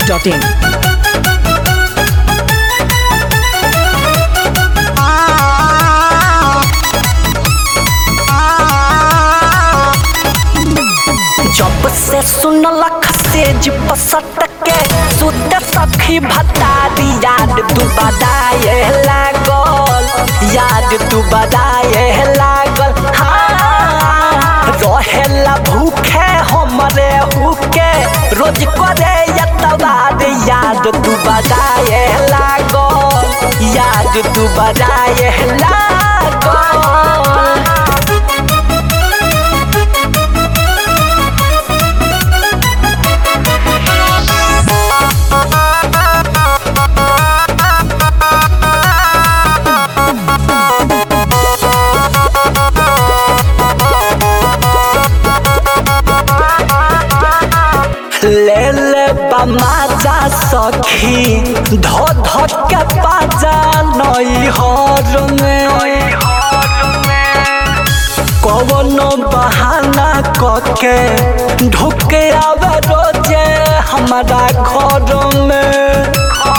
masti.in. जब से सुनलक सेज पसट के सुत सखी भतारी याद तू बदाए लागल याद तू बदाए लागल हाँ रहेला भूखे हमरे हुके रोज करे यतवार याद तू बदाए लागल याद तू बदाए लागल ले ले बमाजा सखी धो धो के पाजा नई हर में कवनो बहाना कके ढुके आवे रोजे हमारा घर में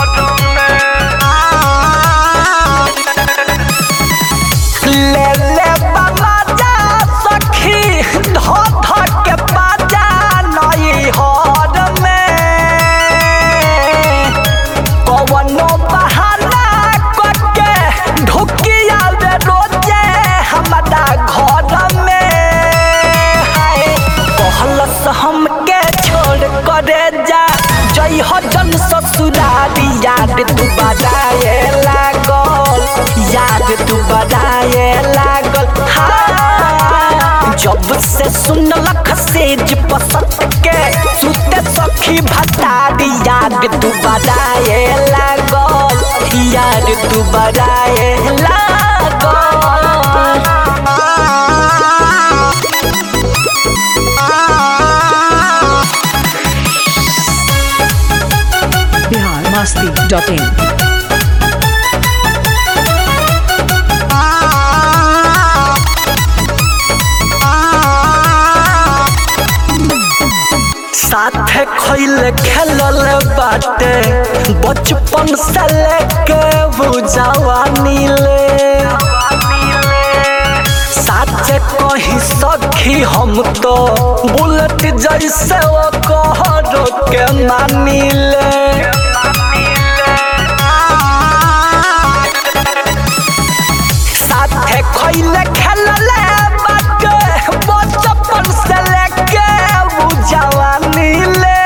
ले ले बमाजा सखी धो धो के पाजा नई हर में कवनो बहाना कके ढुकिया वे रोजे हमारा घर में हाय कहलस हमके छोड़ करे जा जई हो जन ससुरारी याद तू बजाए लागल याद तू बजाए लागल हाँ जब से सुनलक सेज पसंद के सुते सखी भतारी याद तू बजाए लागल याद तू बजाए लागल Bihar masti.in. साथे खैले खेलल बाटे बचपन से लेके वो जवानी ले साथे कहीं सखी हम तो बुलेट जैसे वो कहरो के मानी ले साथे खैले खेलले बाटे बचपन से लेके वो जवानी ले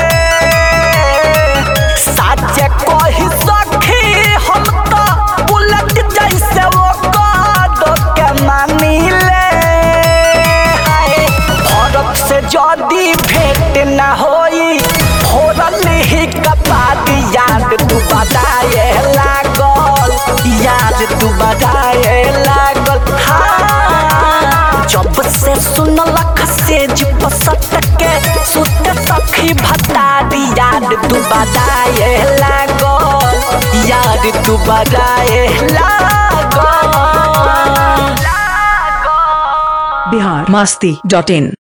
साचे कही सखी हम तो बुलेट जैसे वो कादो के मानी ले हाय फरक से जदी भेंट ना होई फोरल ही कपाद याद तू बताए लागल याद तू बताए लागल हाँ जब से सुनलक सेज पसत के सुत सखी भतारी याद तू बताए लागल याद तू बताए लागल Bihar masti.in.